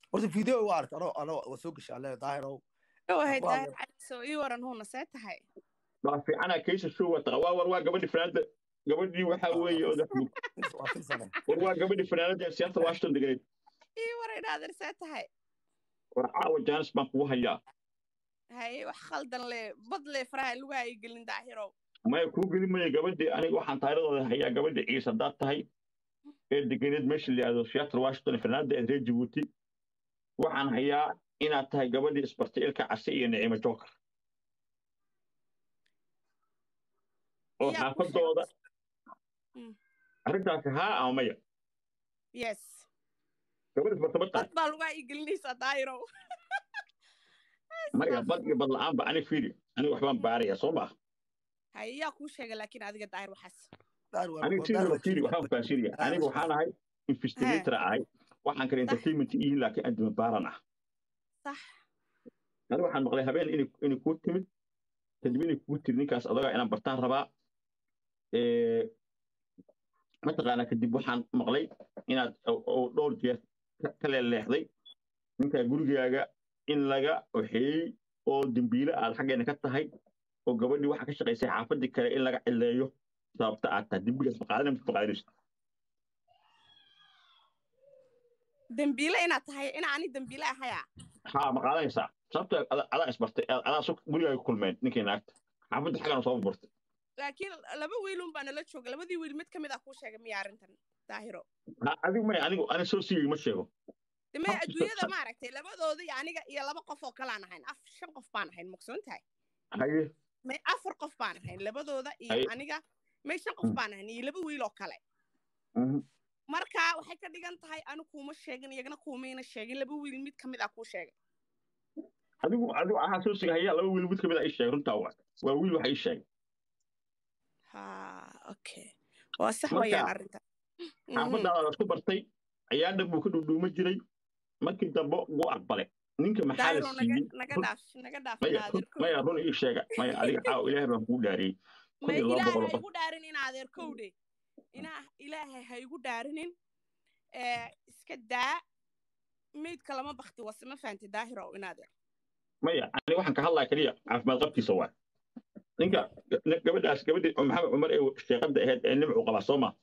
horta video waa aragta anoo anoo waa soo gashaa lee daahirow wahay Waa- daahir calisow ii waran huuna see tahay waa fiicana kaysa show wata waa war waa gabadhi fanaanada gabadhii waxaa weeye odax mug waa filsane war waa gabadhi fanaanada ee siyaasada washington deganeed ii waran naadir see tahay war caawa jaanis baan kugu hayaa haye wax khaldan le bad le faraha lugaha ii gelin daahirow maya kuu geli maya gabadhii aniga waxaan taayiradooda hayaa gabadhi ciise haddaad tahay ee deganeed meesha la yidhahdo seattle washington ee fanaanada ee reer jabuuti waxaan hayaa inaad tahay gabadhii isbartay ilka case iyo nicimo joker oo Yaa ku xaafadooda Mm. arrintaasi haa ama maya yes gabadh isbarta ma tahay bad baa lugaha ii gelinaysaa daahirow maya bad iyo bad la'aanba ani fiiri aniga waxbaan baaraya soo maa haye yaa kuu sheegay laakiin adiga daahir waxaas daahir waa aniga daahir sidii waa fiiri waxaan faasiriya Daahir aniga waa waxaan ahay investigator ahay waxaan kale entertainment ihi laakiin adima baaran ah sax aniga waxaan maqlay habeen inay inay kuu timid kadib inay kugu tiri ninkaas adagaa inaan bartaan rabaa Eh, mataqaanaa kadib waxaan maqlay inaad oo- oo dhowr jeer ka- ka leeleexday ninkaa gurigaaga in laga waxeeyey oo dembiile aad xaggeena ka tahay oo gabadhii waxaa ka shaqaysay xaafadii kale in laga cileeyo sababta aad tahay dembigaas maqaadina mid maqaadinaysa dembiile inaad tahay in ani dembiile ahaya haa ma qaadanaysaa sababta ada- adaa isbartay a- adaa su gurigaaga ku kulmeen ninkii naagta xaafadda xaggana soo bartay laakiin laba wiilun baa nala jooga labadii wiil mid ka mid ah kuu sheegay miya arrintan daahiro Ha, adigu maya anigu ani soo siiyey ma sheego deme Habka- adduunyada maaragtay labadooda iyo aniga iyo laba qof oo kalaan ahayn af shan qof baan ahayn maqsoon tahay haye may afar qof baan ahayn labadooda iyo Ay. aniga may shan qof Mm. baan ahayn iyo laba wiil oo kale mhm. marka waxay ka dhigan tahay anu kuuma sheegin iyagana kuumayna sheegin laba wiil mid ka mid ah kuu sheegay adigu adigu waxaa soo siga hayaa laba wiil mid kamid a ii sheegay runtaa waa waa wiil waxa ii sheegay ha okay waa sax Marka, wayaan arrinta Mhm. xaafadaada la isku bartay ayaa dhan buu ka dhudhuuma jiray markii dambe wuu aqbalay ninka maxaa la daahiro naga siiyey naga run- dhaaf naga dhaaf maya naadir run- maya run ii sheega maya adiga caaw ilaahay baan kuu dhaariyey kun may iyo laba ilaahay boqol ha oo qof igu dhaarin in adeer kowdhe inaa ilaahay ha igu dhaarinin ee iska daa meydka lama bakti wase ma fahanti daahiro in adeer maya ani waxaan ka hadlaya keliya caafimaad qabkiisa waa ninka ga- gabadhaas gabadhii maxamed cumar ee sheeqada ahayd ee nimcu qabaa soo ma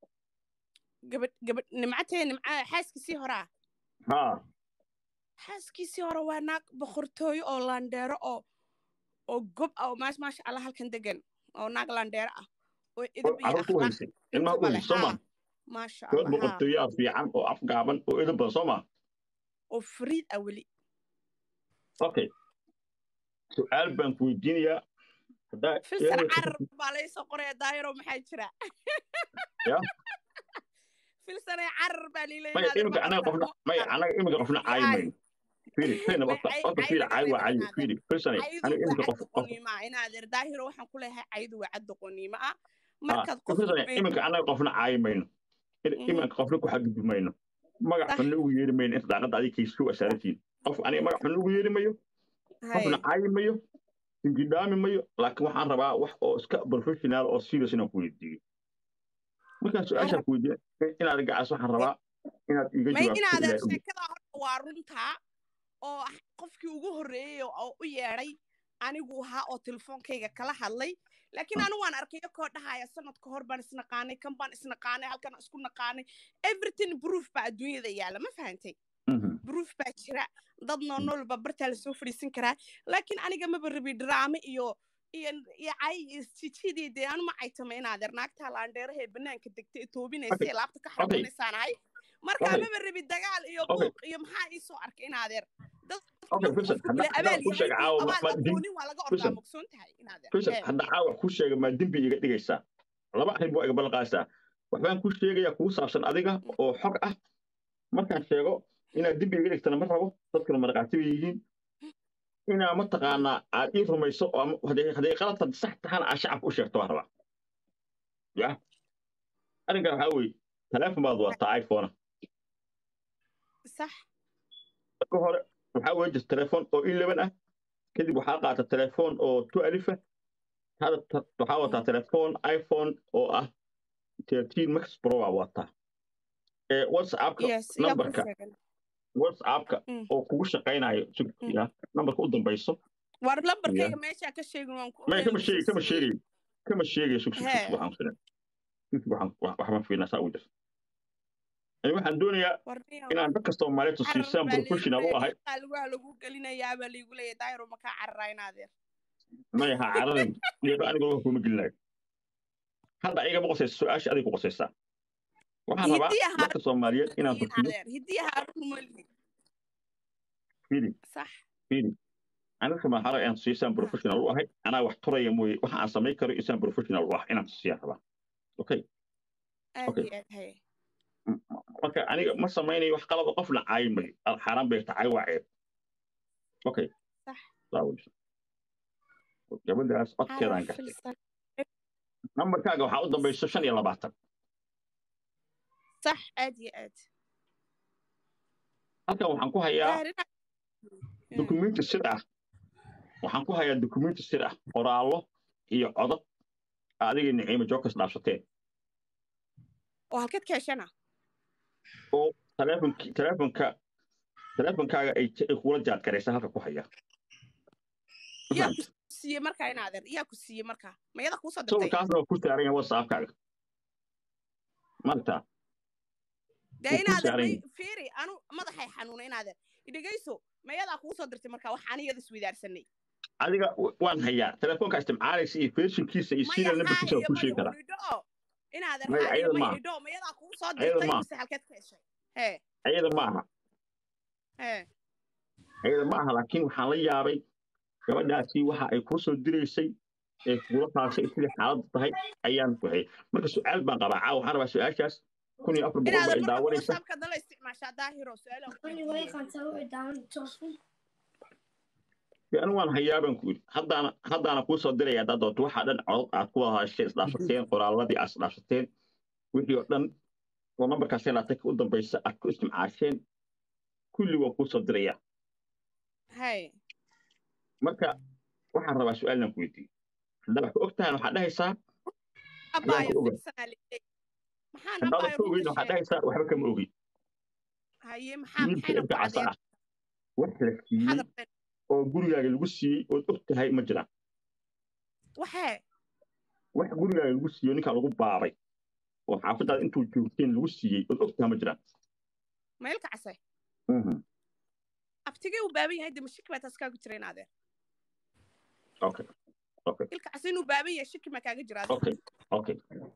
gabadh gabadh nimcatee nimca xaaskiisii horaa haa xaaskiisii hore waa naag boqortooyo oo landheero oo oo gob ah oo maash maasha allah halkan degan oo naag landheero ah oo oo edab iyo carruurta u akhlaaq haysay ilmaha u intaba leh haysay soo ma haa maasha gabadh allah haa boqortooyaa fiican oo afgaaban oo edab badan soo ma oo fariid ah weli okay su-aal baan ku weydiinayaa haddaa filsan ilaahay carar baa laysoo qoraya daahiro maxaa jira Ya. filsane carar baa maya liileynaadir iminka anaga qofna maya anaga iminka qofna caayi mayno fiiri fiirina May horta cay- horta cay fiiri laga caayi waa reebay caayi inaadan. fiiri fiirsane caydu aniga waa iminka cad qof qof doqoniimo ah inaadeer daahiro waxaan ku leeyahay caydu waa cad doqoniimo ah markaad qof fiirsane weyn- iminka anaga qofna caayi mayno In- Mhm. iminka qofna ku xadgudbi mayno magac Sax. xunna ugu yeeri mayno inta daaqadda adiga kaysu asaarantiin qof aniga magac xunna ugu yeeri mayo Hay. qofna caayi mayo ingidhaami mayo laakiin waxaan rabaa wax oo iska professional oo serious inaan ku weydiiyo markaan su-aashaan ku weydiiyo inaad gacaas waxaan rabaa inaad iga may jawaabto inaadeer ilaahay og. sheekada horta waa runtaa oo ah qofkii ugu horreeyey oo u yeedhay anigu ahaa oo telefoonkayga kala hadlay laakiin anigu waan arkay koo dhahaya sanad ka hor baan isnaqaanay kan baan isnaqaanay halkan aan isku naqaanay everything proof baa adduunyada yaala ma fahantay Mhm. proof baa jira dad noolnool baa bartaa lasoo fadhiisan karaa laakiin aniga maba rabi drama iyo iyo iyo cay iyo jijidii dee anu ma caytama inaadeer naagtaa laandheeraha ee banaanka degta ee toobinaysa ee laabta ka xarabanaysaan ahay markaa Okay. maba rabi dagaal iyo Okay. buuq iyo maxaa ii soo arkay inaadeer dad Okay, markuu Wilson, qofku hadda- kule hadda abaal ku sheeg yahay caawa, abaal ma- ma- aqoonin waa laga ordaa Wilson. mogsoon tahay inaadeer Wilson, Ee, hadda caawa ku sheega maa dembi iga dhigaysaa laba arrin buu iga balqaasaa waxbaan ku sheegayaa kugu saabsan adiga oo xog ah markaan sheego inaad dembi iga dhigtana ma rabo dadkana marqaati bay yihiin inaa mataqaanaa aad ii rumayso oo ama- hadday hadday qaladka sax tahana aad shacabka u sheegto waan rabaa ya arrinkan waxaa weeye taleefon baad wadataa iphone sax marka hore waxaa weeye jirta telefoon oo eleven ah kadib waxaa qaata telefoon oo two alif ah hadda ta- waxaa wataa telefoon iphone oo ah thirteen max pro baa wataa ee whatsappka yes yaa ku numberka sheegan whatsappka Mm. oo kugu shaqaynayo ya nambarka u dambayso war lambarkayga meeshaa ka sheegin waan ku ma kama sheegi kama sheegay sheegayo kama sheegayo sug sug Hee. sug waxaan filan sug sug waxaan wax- waxbaan fiirinaa saa ugu jirta ani waxaan doonayaa warniyo inaan dadka soomaaliyeed siisaan professional u ahay lugaha lagu gelinayaa baa liigu leeyahay daayiro makaa cararaa inaadeer maya ha cararin iyadoo anigoo wax kuma gelinayo hadda igama qosaysa su-aasha adiga ku qosaysaa waxaan rabaa Hidiya Haarun dadka soomaaliyeed inaan tusiyo inaadeer hidiya haarun malihi fiiri sax fiiri aniga ma hara inaan siisaan professional u ahay anaa wax turaya mooye waxa aan samayn karo isaan professional u ah inaan tusiyaan rabaa okay aad Okay. iyo aad haye marka aniga ma samaynayo wax qalaba qofna caayi mayo xaaraan bay tahay waa ceeb okay Sax. saa weyso gabadhaas codkeedaan Carab gartay filsan. nambarkaaga waxaa u dambayso shan iyo labaatan sax aad iyo aad halkan waxaan ku hayaa Daahir inaa- dukumenti sir ah waxaan ku hayaa dukumenti sir ah qoraallo iyo codad adiga niciimo jokas dhaafsateen oo halkeed ka heshana oo taleefonki taleefonka taleefonkaaga ay ay kula jaad garaysa halka ku haya Ma yaa ku fahamtay? siiyey markaa inaadeer yaa ku siiyey markaa mayada kuusoo dirtay sawirkaasna waa ku saaran yahay whatsappkaaga maaragtaa dee wuu ku inaadeer saaran may yahay. fiiri anu madaxay xanuuna inaadeer idhegayso mayadaa kuusoo dirtay markaa waxaan iyada isweydaarsanay adiga w- waan hayaa telefoonka isticmaalaysa iyo fershinkiisa iyo maya serial numberkiisa waan haayo ku maya sheegi karaa unidho inaadeer Maya, haayo ayada maya maaha. idho mayadaa kuusoo Ayada dirtay maaha. mise halkeed ka heshay hee ayada ma aha hee ayada ma aha laakiin waxaan la yaabay gabadhaasi waxa ay kuu soo diraysay ee kugula taashay sidai xaaladdu tahay ayaan waxay marka su-aal baan qabaa caawa waxaan rabaa su-aashaas kun iyo afar boqol ba inaadeer ay marka daawanaysa whatsappka dala isticmaashaa daahiro su-aalaan ku Anyway, weydiiyey. kan tahu down telephone. dee anigu waan hayaa baan ku yidhi haddaana haddaana kuu soo diraya haddaad doonto waxaa dhan codod aad ku hadasheen isdhaafsateen qoraalladii aad isdhaafsateen wixii oo dhan oo nambarkaasee laatanka u dambaysa aad ku isticmaasheen kulli waan kuu soo diraya hay marka waxaan rabaa su-aalan ku weydiiyo haddaa wax ka og tahan waxaad dhahaysaa abaayo ku ogahay. filsanaa leeyahay maxaan haddaadan abaayo ka ogeyn runta waxaad sheegay dhahaysaa waxba kama ogi haye maxaa wiilka maxayna ibka ku casa cadeen ah wax la siiyey xadabeen oo gurigaaga lagu siiyey ood og tahay ma jiraan waxee wax gurigaaga lagu siiyey oo ninkaa lagu baabay oo xaafadaada intuu joogteen lagu siiyey ood og tahay ma jiraan maylka case Mhm. abtigay uu baaban yahay dema shiki baa taas kaaga jira inaadeer okay okay ilka case inuu baaban yahay shiki maa kaaga jira okay okay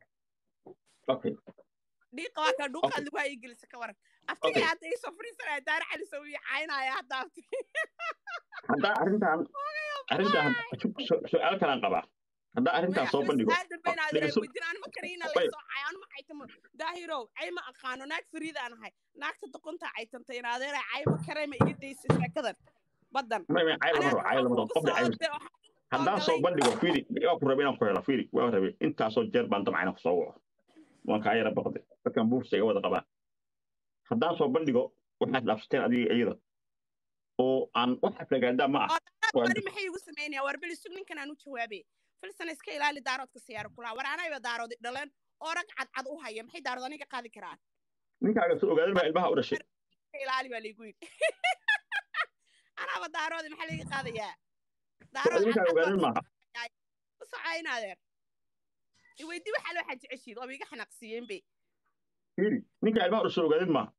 okay dhiiqa waa kaa dhuuqaad Okay. lagu hayi gelisa ka waran abtigay Okay. hadda iisoo fadhiisanaya daara cali soo ii caynaya hadda abtigay haddaa arrintan arrintan su- su- su-aal kalaan qabaa haddaa arrintan soo bandhigo dhegeyso. Bay- daahirow cayma aqaano naag fariidaan ahay naagta doqonta caytantay inaadeera cayma karayma iga daysa sheekadan badan may may cayl lama rabo cayl lama rabo qofna cayl haddaan soo bandhigo fiiri waa ku rabe inaan ku helo fiiri waa rabe intaasoo jeer baan damca inaan kusoo waco waan kaa yara baqday dadkan buufsa iga wada qabaan haddaan soo bandhigo waxaad dhaafsateen adiga iyada oo aan wax aflagaadaa ma ah Waa- wari maxay igu samaynaya war beli sug ninkan aan u jawaabe filsan iska ilaali daaroodka siyaaro kulaa war anayba daaroodi dhaleen oo rag cadcad u haya maxay daarood aniga qaadi karaan ninkaaga soo ogaadan baa ilmaha u dhashay iska ilaali baa laygu yidhi anaaba daaroodi maxaa layga qaadayaa daarood ninkaaga cadcad ogaadan baa maaha u socaynadeer iweydi waxaa loo xaji ceshiid oo iga xanaaqsiiyeen be fiiri ninkaa ilmaha u dhashay ogaadan maaha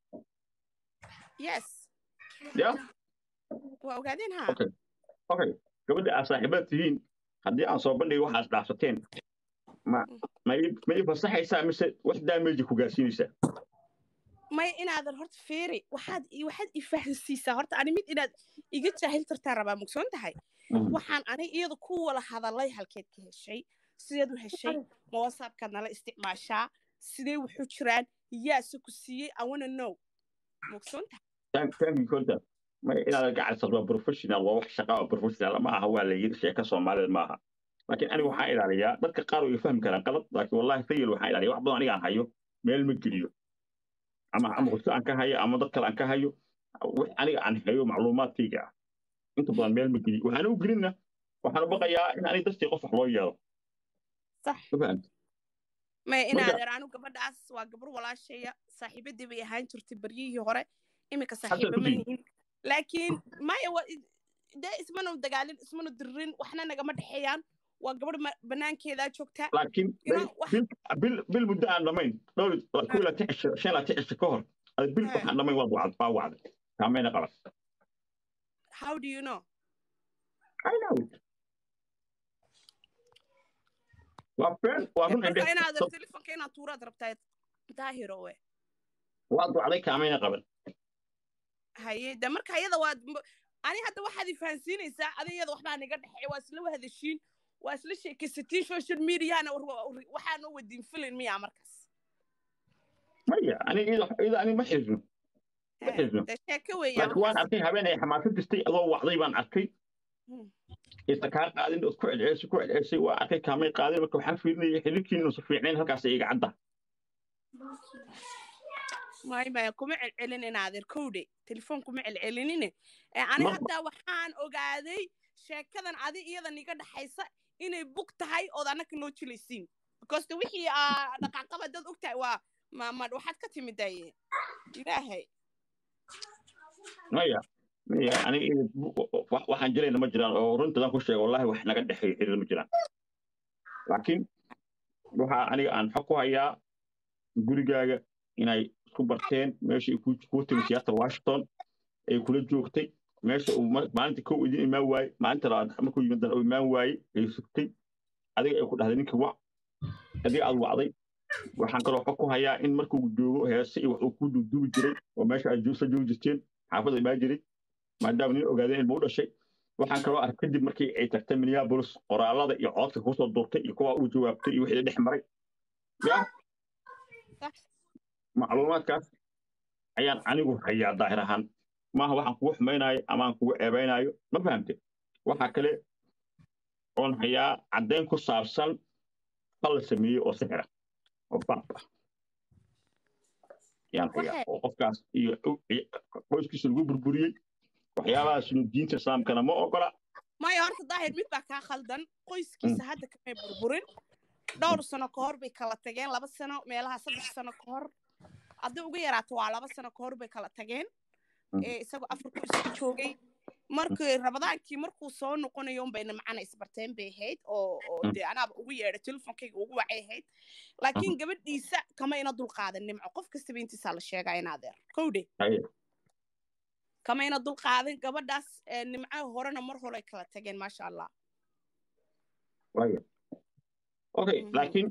yes ya waa ogaadeen ha Okay. okay gabadha aad saaxiibada tihiin haddii aan soo bandhigo waxaad dhaafsateen ma ma ii ma ii fasaxaysaa mise wax daameji ku gaarsiinaysaa may inaadan horta fiiri waxaad i- waxaad ifahansiisaa horta ani mid inaad iga jaahil tartaa rabaa mugsoon tahay waxaan ani iyada ku wala hadalay halkeed ka heshay sideed u heshay ma whatsappkaad nala isticmaashaa sidee wuxuu jiraan yaase ku siiyey i wanna know mugsoon tahay Thank- thank you konta ma inaad gacaysad waa professional waa wax shaqa oo professional ma aha waa la yidhi sheeka soomaalida ma aha laakiin aniga waxaan ilaaliyaa dadka qaar way fahmi karaan qalad laakiin wallahi fayil waxaan ilaaliya wax badan aniga aan hayo meel ma geliyo ama ama qosto aan ka hayo ama dad kale aan ka hayo wax aniga aan hayo macluumaadkayga ah inta badan meel ma geliyo waxaan u gelinna waxaan u baqayaa in aniga dartii qof wax loo yeelo sax ma fahamti may Marka- inaadeer anu gabadhaas waa gabar walaashaya saaxiibadii bay ahaan jirtay baryihii hore iminka Hadda saaxiiba ku ma jiri. nihin laakiin maya wa dee ismanu dagaalin ismanu dirin waxna nagama dhexeeyaan waa gabadh ma- banaankeedaa joogta laakiin You know, wax- bil bil bil muddo aan dhamayn dhowr ku ila ticisha shan ila ticisha ka hor ada bil Eh. waxaan dhamayn waad wacd baa wacday kaamayna qaban how do you know I know it. waa been waa run marka indhe inaad telefonka inaad tuuraad rabtaa daahiro we waad wacday kaamayna qaban haye de marka iyada waad m- ani hadda waxaad ifahansiinaysaa adi iyada waxbaa niga dhexeeya waa isla wahadashiin waa isla sheekaysatiin social mediahana war- war- waxaa noo wadiin filin miyaa markaas maya aniga iyada iyada aniga ma xirno ma He, xirno de sheeko weeyaan laakiin waan waxaas. arkay habeen ay xamaasad jirtay adoo wacday baan arkay Hmm. isa kaa qaadin ood ku celcelisay ku celcelisay waa arkay kaamay qaadin marka waxaan fiirinaya xiriirkiina inuusan fiicnayn halkaas iga cadda may maya kuma celcelin inaadeer kowdhe telefoon kuma celcelinine ee ani Ma- hadda waxaan ogaaday sheekadan adi iyada niga dhexaysa inay bug tahay ood annaka noo jilaysiin because de wixii aa dhaqaaqaba dad og tahay waa ma ma waxaad ka timid daye ilaahay maya maya aniga iyada wax- waxaan jirayna ma jiraan oo runtadan ku sheega wallahi wax naga dhexeeyo xiriir ma jiraan laakiin waxaa aniga aan xog ku hayaa gurigaaga inay isku barteen meesha ay ku- kuu timi seattle washington ay kula joogtay meesha uu ma- maalinta kow idin imaan waaye maalinta labaad markuu yimid uu imaan waaye ay sugtay adiga ay ku dhahday ninkii wac adiga aad wacday waxaan kaloo xog ku hayaa in markuu joogo heese iyo wax uu ku duuduubi jiray oo meesha aad joogsa joogi jirteen xaafada imaan jiray maadaama nin ogaadeen ilma u dhashay waxaan kaloo arkay kadib markii ay tagtay minneapolis qoraalada iyo codka kusoo duurtay iyo kuwa uu jawaabtay iyo wixii dhex maray ya Sax. macluumaadkaas ayaan anigu hayaa daahir ahaan maaha waxaan kugu xumaynayo ama aan kugu ceebaynayo ma fahamte waxaa kale oon hayaa caddayn ku saabsan fal la sameeyey oo sixira oo baab ah yaan hayaa Waxay- oo qofkaas iyo iyo qoyskiisa lagu burburiyey waxyaabahaasnu diinta islaamkana ma ogola maya horta daahir mid baa kaa khaldan qoyskiisa hadda kamay burburin dhowr sano ka hor bay kala tageen laba sano meelaha saddex sano ka hor hadday uga yaraato waa laba sano ka hor bay kala tageen Mm. ee isagoo afarku isku joogay markii rabadaankii markuu soo noqonayo unbayna macana isbarteen bay ahayd oo oo Mm. dee anaaba ugu yeedhay telefonkayga ugu wacay ahayd laakiin gabadhiisa kama ina dulqaadan nimco qof kastaba intiisaa la sheegaa in adeer kowdhe Haye. kama ina dulqaadan gabadhaas ee nimco horena mar hore ay kala tageen maasha allah waayo okay Mhm. laakiin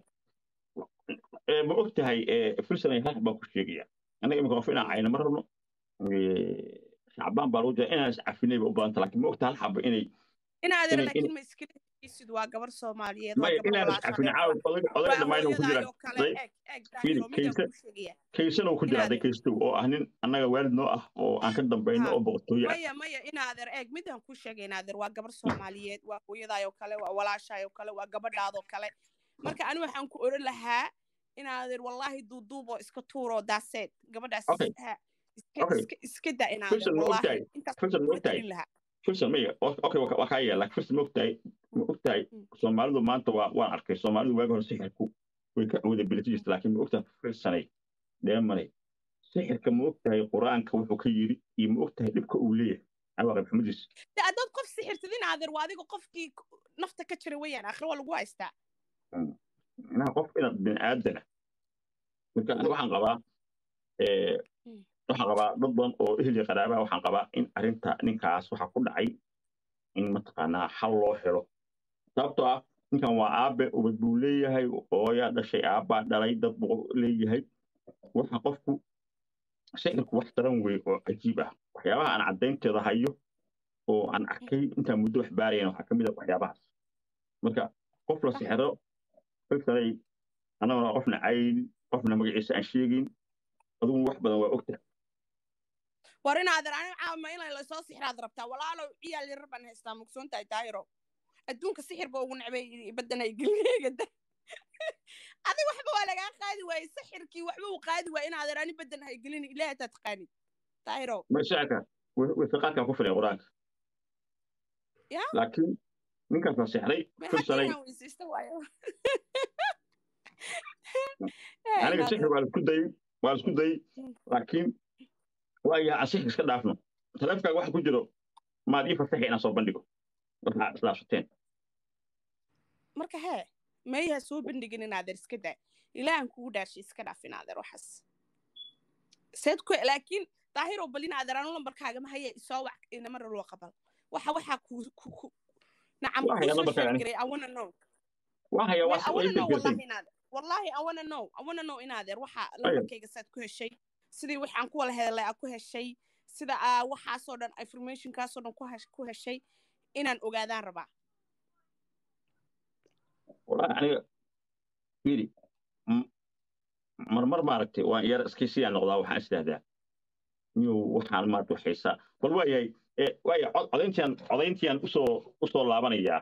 eh, ma og tahay filsan ay hal baan ku sheegaya annaga imika qof inaan cayna ma rabno Eh, shacbaan baa lagu jira inaan iscafinay ba u badanta laakiin ma og tahay hal xaba inay in adeer inay- laakiin ma iskala hegaysid waa gabar soomaaliyeed waa maya gabar inaan walaasha iscafin reer caawa oday oday dhammaan ku jiraan hooyadaayoo kale Day- eg eg Fiiri, daahiro midaan kaysa- kuu sheegaya kaysana uu ku jira hadday Inaad- kaystow oo ah nin annaga waalid noo ah oo aan ka dambayno Ha. oo boqortooyo ah maya maya in adeer eeg midaan kuu sheegay in adeer waa gabar soomaaliyeed waa hooyadaayoo kale waa walaashaayoo kale waa gabadhaadoo kale marka ani waxaan ku oran lahaa in adeer wallaahi duuduuboo iska tuuroo daaseed gabadhaas Okay. ha, iska Okay. iska iska da in adeer Filsan ma wallaahi ogtahay intaas filsan ma kula ogtahay talin lahaa filsan maya o- okay waa waa kaa yeela filsan ma ogtahay ma ogtahay Mm. soomaalidu maanta waa waan arkay soomaalidu waagi hore sixirku way ka wada bilati jirta laakiin ma ogtahay filsanay dheemanay sixirka ma ogtahay qur-aanka wuxuu ka yidhi iyo ma ogtahay dhibka uu leeyahay cawaaqib xumadiis de haddaad qof sixirtid in adeer waa adiga qofkii nafta ka jira weeyaan aakhiro waa lagu haystaa inaha qof inaad bini aadana marka ani waxaan qabaa eh, Mm. waxaan qabaa dad badan oo ehel iyo qaraabaa waxaan qabaa in arrinta ninkaas waxa ku dhacay in mataqaanaa xal loo helo sababtoo ah ninkan waa aabe ubad buu leeyahay hooyaa dhashay aabbaa dhalay dad buu leeyahay waxa qofku sixirku wax daran wey oo cajiib ah waxyaabaha aan caddaynteeda hayo oo aan arkay intaan muddo wax baarayana waxaa ka mid a waxyaabahaas marka qof la sixiro filsanay annaguna qofna cayn qofna magaciisa aan sheegin adugu wax badan waa ogtahay war in adeer aniga caawima in lasoo sixiraad rabtaa walaalow ciyaal yarar baan haystaa mugsoon tahay daayiro adduunka sixir ba ugu necbay badanay gelgeegada adiga waxba waa lagaa qaadi waaye sixirkii waxba uu qaadi waaye in adeer ani badan hay gelin ilaahay taa taqaanid daayiro ma sixirka wasiqaadkan ku filay qur-aanka Ya? laakiin ninkaas la sixray may filsanay hadda inaan weysaysto waayo aniga sixir waa la isku dayey waa la isku dayey Mm. laakiin waaya ansix iska dhaafno taleefkaaga waxa ku jiro maad ii fasaxi inaan soo bandhigo waxaa islaafsateen marka hee meeyaha soo bandhigin inaadeer iska daa ilaahan kugu dhaashay iska dhaaf inaadeer waxaas seed ku laakiin daahiro bal inaadeer anu lambarkaaga ma haya isoo wac inamara loo qabal waxa waxaa ku ku ku nacam Waa haya kusoo lambarkaaga ani. sheegiray i wanna know waa haya Wait, waa I wanna know gefgersay wallahi inaadeer wallahi i wanna know i wanna know inaadeer waxa lambarkayga saad ku heshay sidii waxaan ku wala hadalay aa ku heshay sida aa waxaasoo dhan informationkaasoo dhan ku hesh- ku heshay inaan ogaadaan rabaa walahi aniga fiiri m- marmar maaragtay waan yar iskaysiyaa noqdaa waxaan isdhahdaa miyuu waxaan maaragta waxaysaa bal waayahay e waaya cod- codayntiyan codayntiyan usoo usoo laabanayaa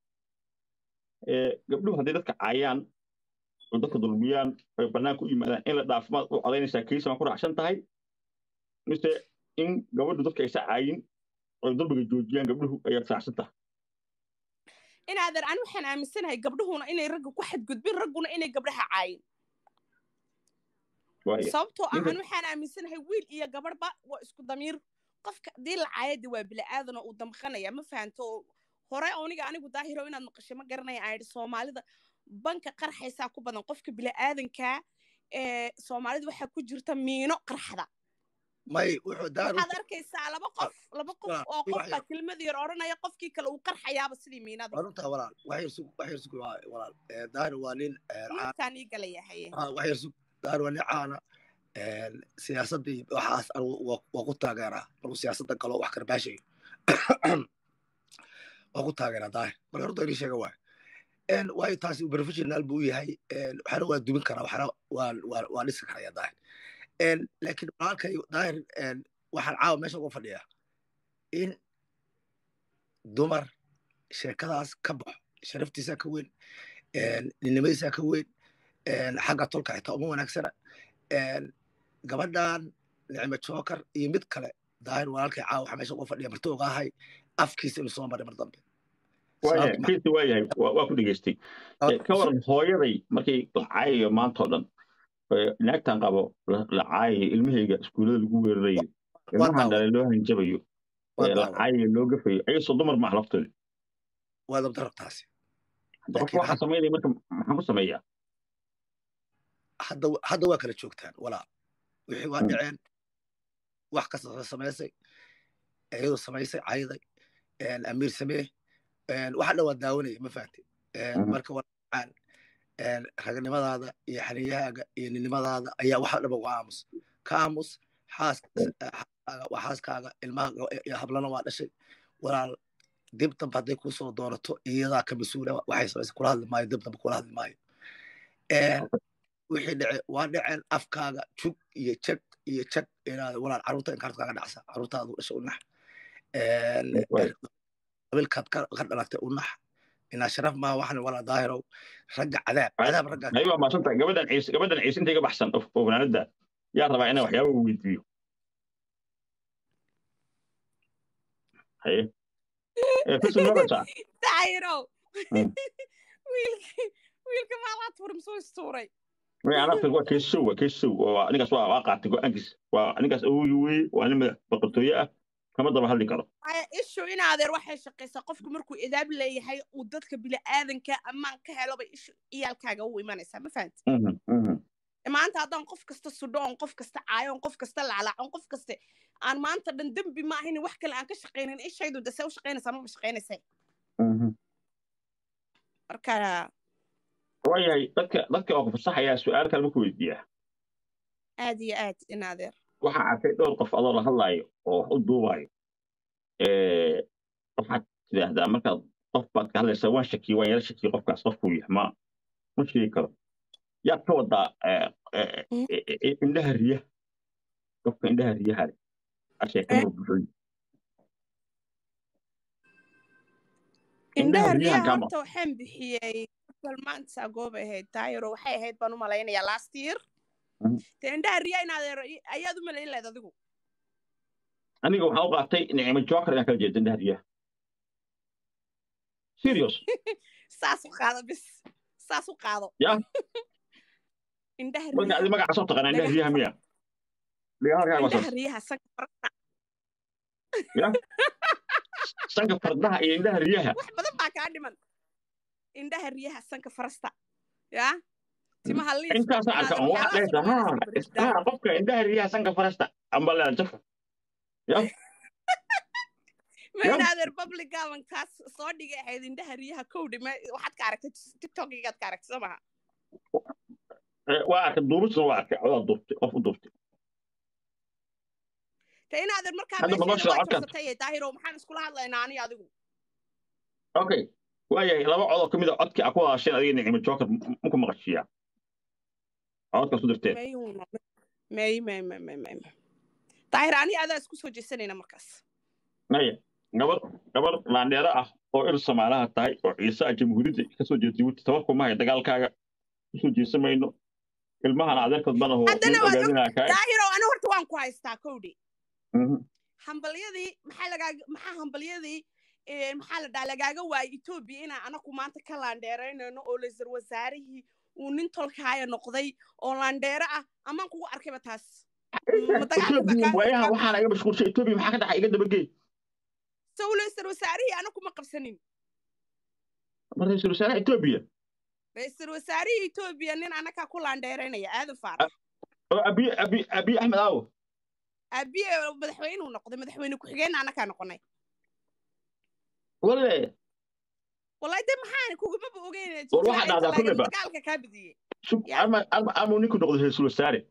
e gabdhuhu hadday dadka caayaan oo dadka dulmiyaan oy bannaanka u yimaadaan in la dhaafimaad u codaynaysaa kiisa ma ku raacsan tahay mise in gabadhu dadka aysa caayin oy dulmiga joojiyaan gabdhuhu ayaad raacsan tahay inaadeer ani waxaan aaminsanahay gabdhuhuna inay ragga ku xadgudbin ragguna inay gabdhaha caayin waaya sababtoo ah ninka- ani waxaan aaminsanahay wiil iyo gabadhba waa isku damiir qofka haddii la caayada waa bila'aadan oo uu damqanaya ma fahanto oo hore aniga anigu daahiro inaad maqashay ma garanaya aan idhi soomaalida banka qarxaysaa ku badan qofka bila'aadankaa ee soomaalida waxaa ku jirta miino qarxda may wuxuu daar waxaad arkaysaa laba qof laba qof waa, oo ii wax qofbaa yar. kelmad yar odhanaya qofkii kale uu qarxayaaba sidii miinada waa runtaa walaal wax yar sug wax yar sug waa- walaal Eh, daar waa nin eh, caan markaan ii galaya haye ah, wax yar sug daar waa nin caana Eh, siyaasaddii waxaas anigu waa waa ku taageeraa markuu siyaasadda galo wax karbaashayo waa ku taageeraa daahir marka horta inii sheega waay En, waayo taasi professional buu yahay En, waxna waa dubin karaa waxna waa waa waa dhisi karaya daahir En, laakiin walaalkay daahir en, waxaan caawa meesha uga fadhiyaa in dumar sheekadaas ka baxo sharaftiisaa ka weyn En, ninimadiisaa ka weyn En, xagga tolka xitaa uma wanaagsana En, gabadhan nicmo jookar iyo mid kale daahir walaalkay caawa waxaa meesha uga fadhiya marti ogaahay afkiisa inuu soo maray mar dambe waayahay Sababta- kiisi waayahay waa waa ku dhegaystay Eh, ka waran hooyaday markay la caayayo maanta oo dhan eh, naagtan qabo la la caayayo ilmahayga iskuullada lagu weerarayo ilmahan daawa- dhalay loo hanjabayo waa eh, la daawa- caayayo loo gafayo ayasoo dumar maaha laftooda waa dabdarab taasi hadda qofka Laakiin waxaa samaynaya marka maxaan ku sameeyaa hadda hadda waa kala joogtaan walaal wixii waa Mm. dhaceen wax kasta samaysay iyadoo samaysay cayday En, amiir samee En, waxa dhan waa daawanaya ma fahamtay En, Mhm. marka walacaan ragnimadaada iyo xaniyahaaga iyo ninimadaada ayaa waxa dhaba uga aamus ka aamus xaas xaaskaaga waa xaaskaaga ilmaha iyo hablana waa dhashay walaal dib dambe hadday kusoo doorato iyadaa ka mas-uula waxay samaysay kula hadli maayo dib dambe kula hadli maayo En, wixii dhace waa dhaceen afkaaga jug iyo jag iyo jag inaad walaal carruurta inkaarta kaaga dhacsa carruurtaadu dhashay u nax En, Waay. qabiilkaad ka ka dhalatay u nax inaa sharaf maaha waxan walaa daahirow ragga cadaab cadaab raggaa hay waa maadsantahay gabadhan ciise gabadhan ciise intay ka baxsan oo oo fanaanada yaa rabaa inaan waxyaaba weydiiyo haye Eh, fasil ma qabtaa daayiro Mm. wiilki wiilka maalaad furim soo istuuray Way anaa waa keesow waa keesow waa ninkaas waa waa qaatay go-aankiis waa ninkaas awoogi weye waa nin madax boqortooye ah kama daba hadli karo Ay, ishu in adeer waxay shaqaysaa qofku markuu idaab leeyahay uu dadka bila'aadanka ammaan ka helo bay ishu iyaalkaaga u imanaysaa ma fahanti Mhm, mhm. maanta haddaan qof kasta sudho oon qof kasta caayo oon qof kasta laclaaco oon qof kaste aan maanta dhan dembi ma ahayn wax kale aan ka shaqaynin ishaydu dase u shaqaynaysaa maba shaqaynaysa Mhm. marka waayahay dadka dadka oo ku fasaxayaa su-aal kale ma ku weydiiyaa aad iyo aad in adeer waxaa arkay dhowr qof adoo la hadlaayo oo wax u duubaayo Eh, waxaad tidhaahdaa markaad qof baad ka hadlaysaa waan shakiyey waan yara shakiyey qofkaas qofkuu yahay ma ma sheegi karo yaad ka wadaa eh, eh, Mm. eh, eh, indhaha riyaha qofka indhaha riyaha leh asheeka Eh. burbuxoy indhaha riyaha riyaha kama horta waxaan bixiyey bal maanta goobay ahayd daayiro waxay ahayd baan u malaynayaa last year Mhm. dee indhaha riyaha in adeer ayaad u malayn lahayd adigu aniga waxaan u qaatay nicmo joker inaan kala jeedo indhaha riyaha serious saas u qaado bis saas u qaado Ya. indhaha marka adi riyaha magaca soo taqaana indhaha dhagax riyaha miya dhigaalkaaga indhaha wasan riyaha sanka farasta ya sanka fardaha iyo indhaha riyaha wax badan baa kaa dhiman indhaha riyaha sanka farasta yaa timaha liiska intaasa arka on waxaa dhehaysa ha ha qofka indhaha riyaha sanka farasta amba lea jafa ya ma inaadeer public gabankaas soo dhigay ahayd indhaha riyaha kowdhi ma waxaad ka aragtay tiktokigaad ka aragtay soo maha Eh, waa arkay duubisna waa arkay codaa duubtay qof u duubtay te inaadeer markaa Hadda ma noo meesheeda waa sheego codkan? jabsatay daahiro maxaan iskula hadlaynaa ani adigu okay waayahay laba codoo ka mid a codkii a ku hadasheen adiga nicimo joker muku maqashiiya codkaas u dirteen mayuuna may may may may may may. daahir ani adaa isku soo jeesanayna markaas maya gabar gabar laandheero ah oo il soomaalaha tahay oo ciise ah jamhuuriyadda kasoo jeeda jabuuti tabarku mahay dagaalkaaga kusoo jeesan mayno ilmahana adeerkood bana oo Haddana nin waad og- ogaadinaa kaa daahiro ani horta waan ku haystaa kowdhi Mhm. hambalyadii maxaa lagaaga maxaa hambalyadii eh, maxaa la dhaha lagaaga waayay etoobiya inaan anaku maanta ka laandheeraynayno oo laysar wasaarihii uu nin tolkaaya noqday oo laandheero ah amaan kugu arkayba taas Ma dagaalka baa etoobiya kaa- waayahan kaa- waxaana iga mashquulshay etoobiya maxaa ka dhaxa iga dabagey sow laysar wasaarihii anaku ma qabsanin mar ra-iisul wasaaraha etoobiya raysal wasaarihii etoobiya nin anakaa ku laandheeraynaya aadan faarax oo abiy abiy abiy axmed aawo abiye madaxweynuu noqday madaxweyne ku-xigeenna anakaa noqonay wale wallahi de maxaan kugumaba ogeyn War waxaa dhahdaa kulleba. dagaalka kaa badiyey sug Ya. ama ama ama ninku noqdo ra-iisul wasaare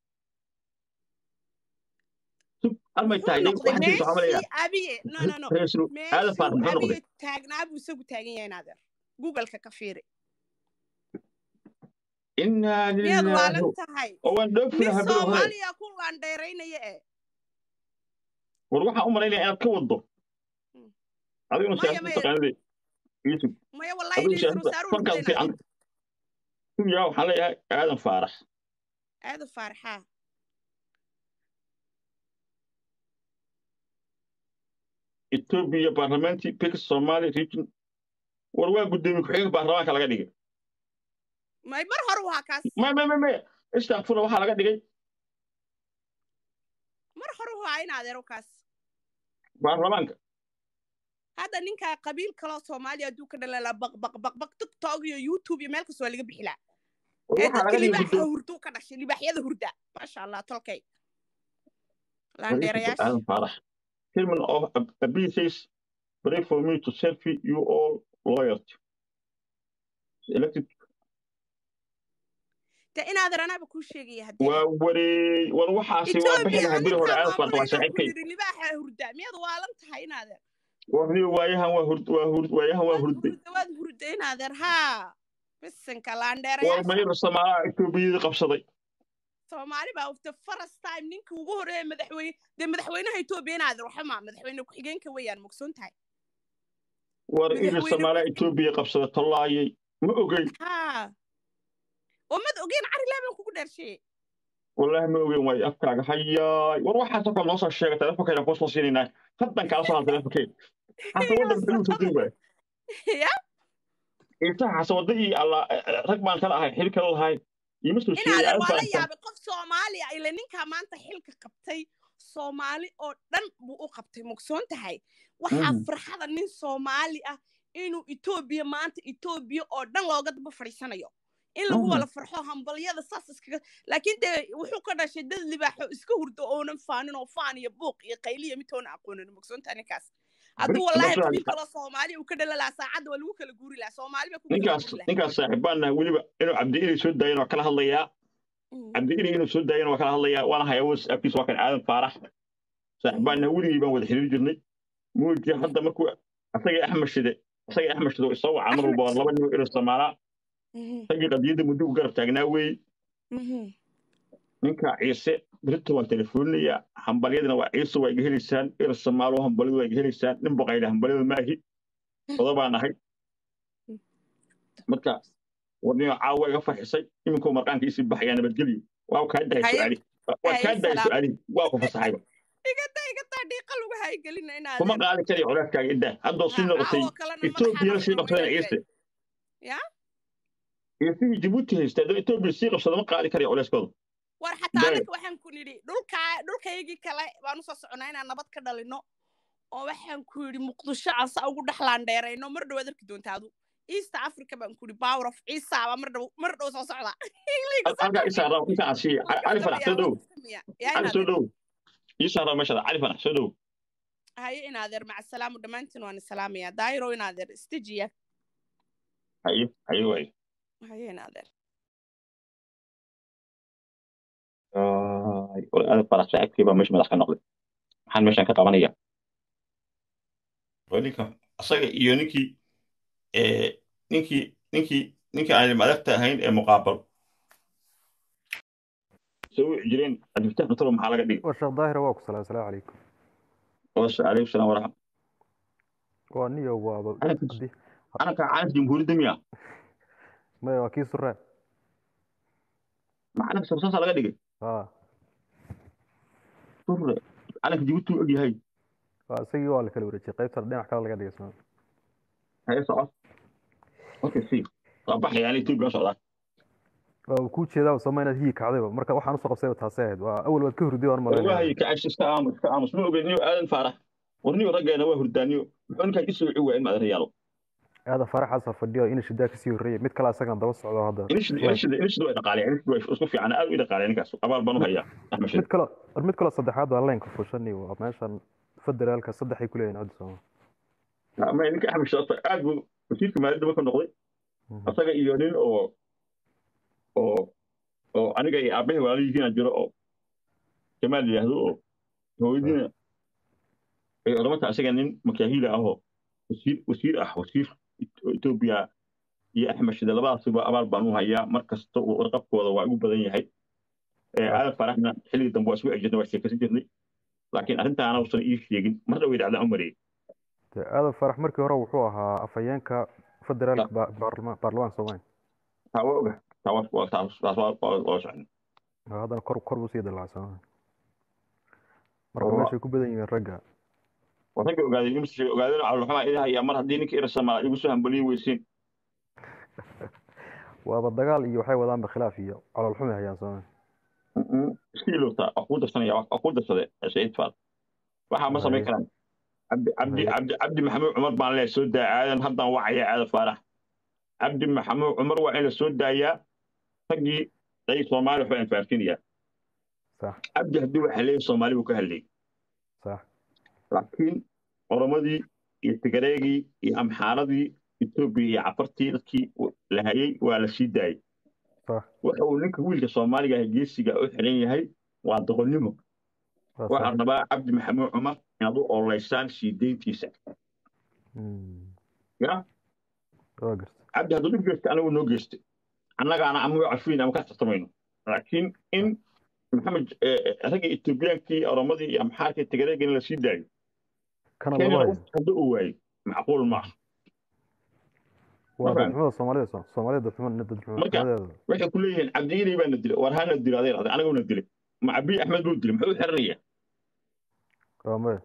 sug almay Wuxuu tahay noqday waxaa jirta waxaa malayaa meeshii abiye no no no ra-iisul aadan faarax meeshuu muxuu noqday abiye taagnaa buu isagu taagan yahay naadeer googleka ka fiiri inaa miyaad lilaahi waalan tahay oo waan dhoofina nin habiro hore soomaaliya ku laandheeraynaya eh war waxaan u malaynaya inaad ka wado Hmm. adiguna Maya, siyaasada maya. taqaanade yusuf maya wallahi adigu raysal siyaasada wasaaruhu fankaad noqday fiican naadeer sugiyaa waxaan leeyahay aadan faarax aada faaraxaa etoobiya baarlamaanti pix somali region war waa guddoomiye ku-xigeenka baarlamaanka laga dhigay may mar hore waa kaas may may may may istakfura waxaa laga dhigay mar hore waa in adeero kaas baarlamaanka hadda ninkaa qabiil kaloo soomaaliya hadduu ka dhalala baq baq baq baq tiktok iyo youtube iyo meel kasta waa laga bixilaa war ee waxaa dadka laga dhigay libaaxa guddoomiye hurduu ka dhashay libaaxyada hurda maasha allah tolkay Very good, laandheerayaasha Adam Farah. Chairman of ABCs, pray for me to serve you all loyalty. Elected de inaadan anaaba kuu sheegaya haddee waa wareey war waxaasi waa bixi etoobiya lahaa beri hore aninkaa Adam Farah waa maamulayna ku saaxiibkay yidhi libaaxa hurda miyaad waalan tahay inaadeer warniyo waayahan waa hurd waa hurd waayahan waa waad hurday hurda waad hurda inaadeer haa bisinka war laandheerayaasha mayra samaalaha etoobiyadii qabsaday soomaali baa the first time ninkii ugu horreeya madaxweyne dee madaxweynaha etoobiya inaadeer waxama madaxweyne ku-xigeenka weeyaan mogsoon tahay war iri Madaxweyne- samaalaha etoobiya qabsaday tollaayay ma ogeyn haa oo mad ogeen cari laaban kugu dheersheeye wallaahi ma ogeyn waayo afkaaga hayaay war waxaasoo kale noo soo sheegay telefonkayna kuu soo siinaynaa haddan kaala soo hal telefonkeyga xasa wadda maxuu soo diri waaya ya intaha xasa wadda iyo alla rag baan kala ahay xil kala lahay ima soo sheegay inaadeer aad waa la baan kan yaabay qof soomaali ah ile ninkaa maanta xilka qabtay soomaali oo dhan buu u qabtay mogsoon tahay waxaa Mhm. farxada nin soomaali ah inuu etoobiya maanta etoobiya oo dhan looga daba fadhiisanayo in lagu Mhm. wala farxo hambalyada saas iskaga laakiin dee wuxuu ka dhashay dad libaaxo iska hurdo oonan faanin oo faan iyo buuq iyo qayliya mitoona aqoonin mogsoon tahay ninkaas hadduu Beri- wallahi beri- qabiil kaloo soomaaliya uu ka dhala lahaa saacadda waa lagu kala guuri lahaa soomaali baa ku kala ninkaas guuri lahaa ninkaas saaxiibaan nahay weliba inuu cabdi inay soo daayeen waa kala hadlayaa Mhm. cabdi inay inuu soo daayeen waa kala hadlayaa waana hayaa whatsappkiisa waa kan aadan faarax saaxiibaan nahay weligii baan wada xiriir jirnay muuji hadda markuu asagii axmed shide asagii axmed shide oo isoo wacaa mar walba waa laba nin oo ilo samaalaa Mhm. ragii qadiyadda muddo u garab taagnaa weeye Mhm. ninka ciise berito waan telefooninayaa hambalyadina waa ciise waa iga helaysaan ilo samaalo hambalyadu waa iga helaysaan nin boqayna hambalyada maahi oda baan ahay marka warniyo caawa iga farxisay iminkuu marqaanka isii baxayaa nabadgelyo waa kaa dahay Haye- su-aalihi waa haye kaa dahay salaam. su-aalihi waa ku fasaxayba igata igataa dhiiqa lagu haygelina kuma inaadeer qaadi karayo colaaskaaga iddaa haddoo sii noqotay caawo kalena etoobiyana sii madaxa qabsadana ciise Ya? ciisihii jabuuti haysta haddoo etoobiya sii qabsada ma qaadi karayo coleyskooda war xataa Dee. anaka waxaan ku nidhi dhulkaa dhulkaygii kale baan usoo soconaa inaan nabad ka dhalino oo waxaan ku yidhi muqdisho aan saa ugu dhexlaan dheerayno mar dhowaad arki doontaa adu east africa baan ku yidhi power of ciisa baa mar dhow mar dhow soo socda halkaa isaa raaw inka aan siiya cali fanax soo dhow cali soo dhow isaa raaw meeshada cali fanax soo dhow haye inaadeer maca salaamu dhammaantiin waan salaamayaa daayiro inaadeer istijiya haye haye waaye haye inaadeer war aad farax saaxiibkii baa meesha madax ka noqday maxaan meeshan ka qabanaya ninka asaga iyo ninkii ninkii ninkii ninkii aan madagta ahayn ee muqaabal soo wici jireen cabdifatax nutalo maxaa laga dhigay وشيخ ظاهر واكو السلام السلام عليكم wasa calaykum salaam waraxmat وانيو وابا Calanka- دي calanka calanka jamhuuriyadda miya ما واكي سرع ma calanka sarsaasa laga dhigay اه surre calanka jabuuti u ogyahay اسيغي waa la kala wareejiyay qaybta dhinac kale laga dhigay isna haye socod okay si waa baxaya ani etoobiya la socdaa waa ku jeedaa sama inaad hii kacdayba marka waxaan usoo qabsayba taasay ahayd waa awal waad ka hurday waan wallahi malaynaya kacabsi iska aamus iska aamus ma ogeed niyo aadan faarax war niyo raggeena waa hurdaaniyo muxuu ninkaan isoo wici waaya in maad rayaalo aada faraxaasa fadhiyo ina shidaa kasii horreeyay mid kale asagana daba socdo hadda inishid inishid inishid way dhaqaaleen inishid way isku fiican aad u dhaqaaleen ninkaas abaal baan u hayaa axmed mid shid kale war mid kale saddexaad waa leenka fushani waa meeshan federaalka saddexay ku leeyihin coddi sooma ma ninka axmed shid horta aad buu wasiirka maaliyadda marka noqday asaga iyo nin oo oo oo aniga iyo aabbahay walaalihiina jiro oo jamaal yidhaahdo oo hooyadiina ay oramata asaga nin makaahiila ah oo wasiir wasiir ah wasiir etoobiya iyo axmed shide labadaasiba abaal baan u hayaa mar kasta uu warqabkooda waa igu badan yahay Ee, Ah. aadan faraxna xilligii dambe waa isku ejirnay waa sheekaysan jirnay laakiin arrintaana uusan ii sheegin mar dhawey dhacdaan u mariyey dee aadan farax markii hore wuxuu ahaa afhayeenka federaalka ba- baarlama- baarlamaanka soomaaliya taa waa oga taa waa waa- taas taas waa waa waa socon Waa haddana kor kor buu sii dalacay soomaaliya marka Waa- meeshay ku badan yihiin ragga waa ragga ogaaday imse sheegay ogaadeen calolxumaa idin hayaa mar haddii ninka irasama igu soo hambaliyi weysiin waaba dagaal iyo waxay wadaanba khilaaf iyo calool xumi hayaan soomaaliya iska ilowtaa waa kuu darsanaya waa kuu darsade saciid faad waxaa ma samayn Haye. karaan cabdi cabdi Haye. cabdi cabdi maxamuud cumar baan leeyahay soo daa aadan haddaan wacaya aadan faarax cabdi maxamuud cumar waa in la soo daayaa raggii day soomaali waxba anfaafinayaa sax cabdi haddii waxa leeyahay soomaali buu ka hadlayay sax laakiin oromadii iyo tigareegii iyo amxaaradii etoobiya iyo cafartii dadkii la hayay waa la sii daayay sax waxa uu ninka wiilka soomaaliga ah geesiga u xiran yahay waa doqonnimo waa waxaan sax rabaa cabdi maxamuud cumar inaad u ololeysaan sii deyntiisa Mm. ya waa garta cabdi hadduu dhib geystay anagu noo geystay annagaana ama cafiin ama ka tartamayno laakiin in maxamed eh, eh, ragga etoobiyaankii oromadii iyo amxaarkii tigareegii in la sii daayo kana lama kenyana hayo hadda uu waayo macquul ma aha waa ma fahmi. dadxumada soomaalida soo soomaalida dadxumada Marka- dadxumadeeda waxay ku leeyihiin cabdiilay baana dilay war hana dilo adeer adeer anaguna dilay ma cabiy axmed buu dilay muxuu u xiranaya waa maya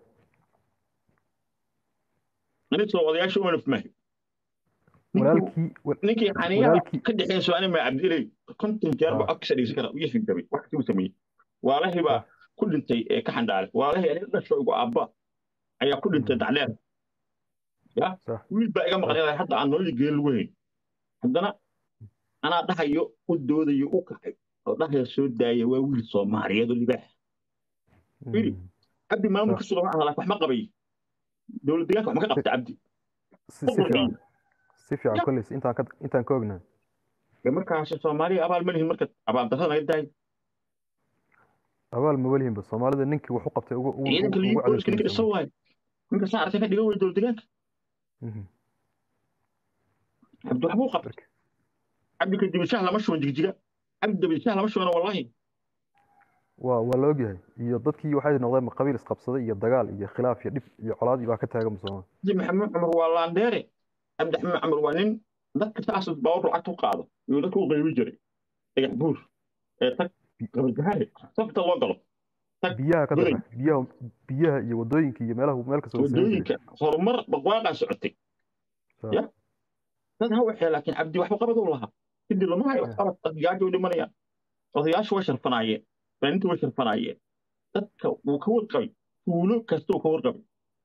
anigoo odayaasha uma nafmahay walaalkii wa- ninkii xaniyaha walaalkii- ka dhexeyn su'aani ma cabdiilay konton jeer ba Ah. codkiisa dhegeysan kara iyo xigdamay wax kasii sameeyey waalahii baa ku dhintay ee ka xandhaalay waalahii aniga dhasho igu aabba ayaa ku dhintay Mm. dacleer ya Sax. wiil baa iga maqan ilaa hadda aan nololii geel lagu hayn haddana anaa dhahayo u doodayo u kacay oo dhahayo soo daaya waa wiil soomaaliyeed oo libaax Firi. Mm. cabdi maamulka suga waxaan laakiin wax ma qabay dowlad deegaanka wax ma ka qabta cabdi si si fiican si fiican Ya. kolleys intaan ka intaan ka ognahay dee markaas soomaaliya abaal ma lihin marka abaal darrada naga daay abaal ma welihinba soomaalida ninkii wax u qabtay ugu ugu ciidanka ugu liyi booliska ninka cadowsanaysa dhisan waayo ninka saa aragtay ka dhigan way dowlad deegaanka Mhm. cabdi waxbuu qabtay Marka- cabdi kadib shaah lama shuban jigjiga cabdi dabadi shaah lama shubana wallahi waa waa la ogyahay iyo dadkii waxay noqdeen qabiil isqabsaday iyo dagaal iyo khilaaf iyo dhib iyo colaad baa ka taagan sooma cabdi maxamed cumar waa laandeere cabdi maxamed cumar waa nin dadka saas baawar lacagta u qaado iyo dadka u qaybi jiray dhagax buur ee tag gabargahaare safta loo galo biyaha ka Goday. dara biyaha biyaha iyo wadooyinka iyo meelaha meel kasta uu samayn jiray wadooyinka horumar barwaaqaa socotay Sax. Ya. dad ha waxee laakiin cabdi waxba qabad u lahaa kadib lama hayo Ya. qabad dad gaajo u dhimanayaan odayaashu way sharfanaayeen fanaaniintu way sharfanaayeen dadka wuu ka warqabay tuulo kasta uu ka warqabay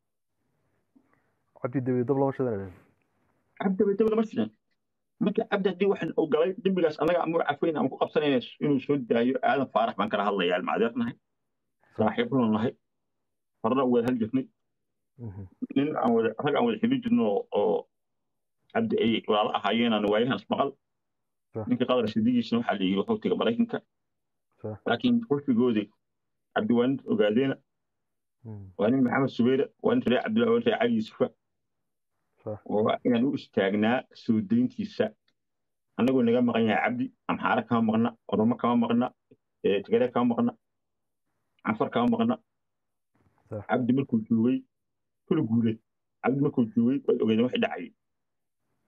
cabdi dabi dab lama shidan cabdi bay dabada ma sidan marka cabdi haddii waxaan uu galay dembigaas annaga ama cafayn ama ku qabsanayna inuu soo daayo aadan faarax baan kala hadlayaa almacdeer nahay saaxiibnu nahay horena wada hal jirnay nin aan wada rag aan wada xidhi jirno oo cabdi ay walaalo ahaayeenaan waayahan ismaqal ninka qadar sidigiisna waxaa la yidhi wuxuu tegay maraykanka laakiin qurfigoodii cabdi waa nin ogaadeena waa nin maxamed subeere waa nin reer cabdillah waa reer cali yusufa waa inaan u istaagnaa soo dayntiisa annagoo naga maqan yahay cabdi amxaare kama maqna oromo kama maqna tigare kama maqna cafar kama maqna cabdi markuu joogay kula guuleed cabdi markuu joogay waad ogeedeen wax dhacay